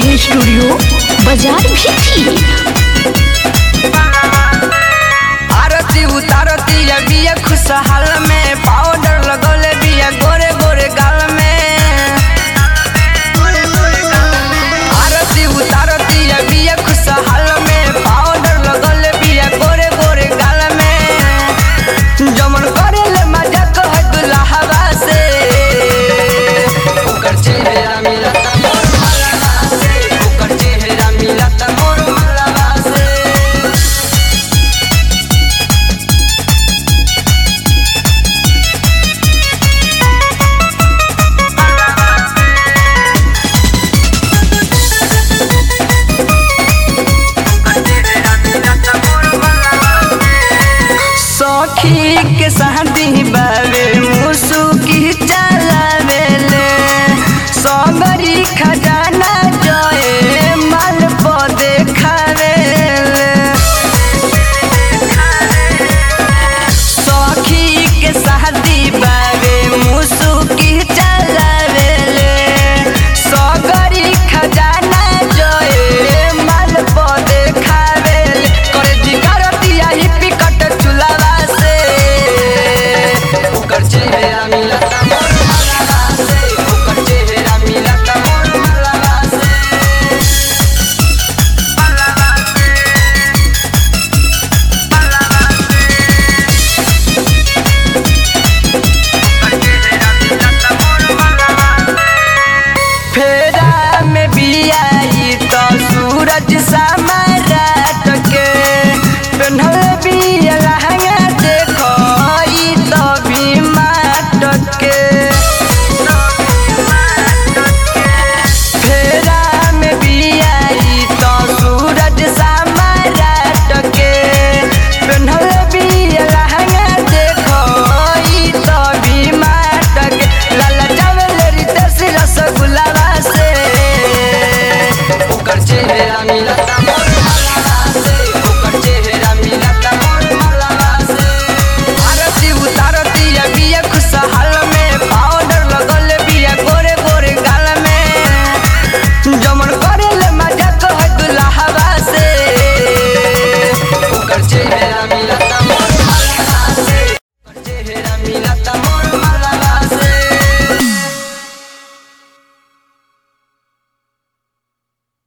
recording studio बाजार भी थी आरती उतारती या बिया खुशहाल में पाउडर लगौले बिया गोरे गोरे गाल में आरती उतारती या बिया खुशहाल में पाउडर लगौले बिया गोरे गोरे गाल में जमन करेले मजा कह दुल्हवा से ओकर चेहरा मिलता मोर मलबा से ओकर चेहरा मिलता मोर मलबा से सखी के शादी बावे मुसु की चलावेले सबरी खजाना जए माल प देखावेले सखी के शादी बावे मुसु की चलावेले सबरी खजाना जए माल प देखावेले करे जिगरतिया ही पिकट चुलावा से ओकर चेहरा मिलता मोर मलबा से ओकर चेहरा मिलता मोर मलबा से फेरा में बियाई तो सूरज समारात के पेन्हल बिया लहंगा देखो ई तो भी माट के फेरा में बियाई तो सूरज समारात के पेन्हल बिया लहंगा देखो ई तो भी माट के लाला चावल रितेश रसगुल्ला से ओकर चेहरा मिलता मोर